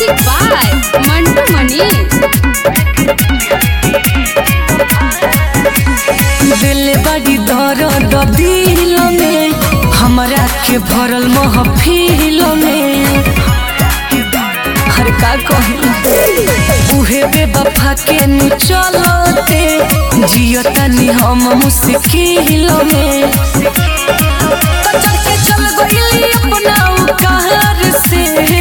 music by Mantu Manish दिल बड़ी दर्द दिल में हमरा के भरल महफिल में हर का कही उहे बेवफा के नु चलते जियतनी हम मुश्किल में तो चल के चल गइली अपना कार से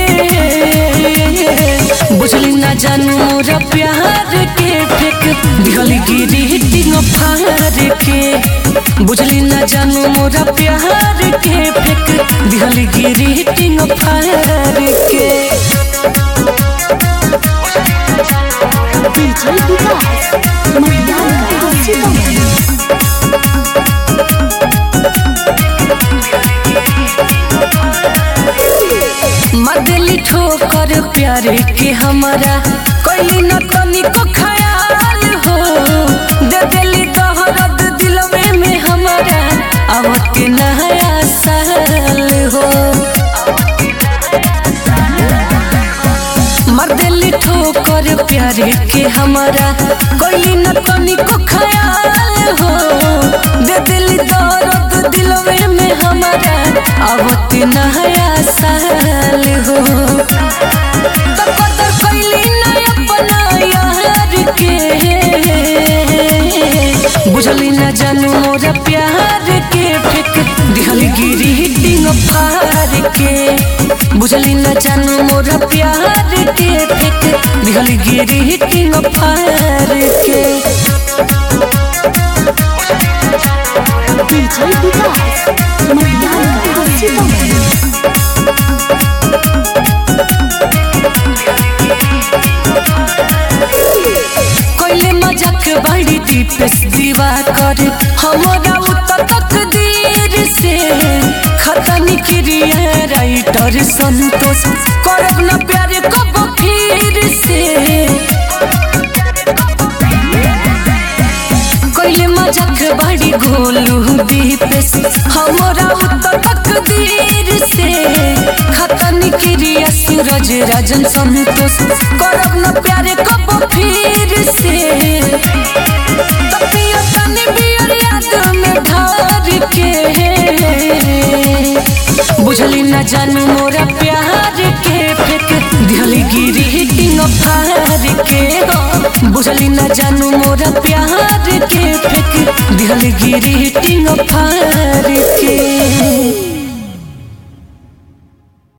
बुझली ना जानू मोरा प्यार के फेक दिहली गिरी टिंग फार के बुझली ना जानू मोरा प्यार के फेक दिहली गिरी टिंग फार के डीजे विकास मटियाला सीतामढ़ी मदली ठोकर प्यार के हमारा कोई न तनिको ख्याल हो दे दिली दहरद दिलवे में हमारा आवत के नया साल हो मर्दली ठोकर प्यार के हमारा कोई न तनिको ख्याल हो दे दिली दर्द दिलवे में हमारा आवत नया साल हो तो कदर कैली ना अपना यार के बुझली ना जानू मोरा प्यार के फेक दिहली गिरी टिंग फार के बुझली ना जानू मोरा प्यार के फेक दिहली गिरी टिंग फार के डीजे विकास मटियाला सीतामढ़ी कोइले मजाक बड़ी दीपेश दीवा कर हमारा उतर तकदीर से खतनी क्रिया राइटर संतोष करब ना प्यार कब फिर से कोइले मजाक बड़ी गोलू दीपेश हमारा उतर तकदीर से खतनी क्रिया सूरज राजन संतोष करब ना प्यार कब फिर से तपिया तनी बियर याद में ढार के बुझली ना जानू मोरा प्यार के फेक दिहली गिरी टिंग फार के बुझली ना जानू मोरा प्यार के फेक दिहली गिरी टिंग फार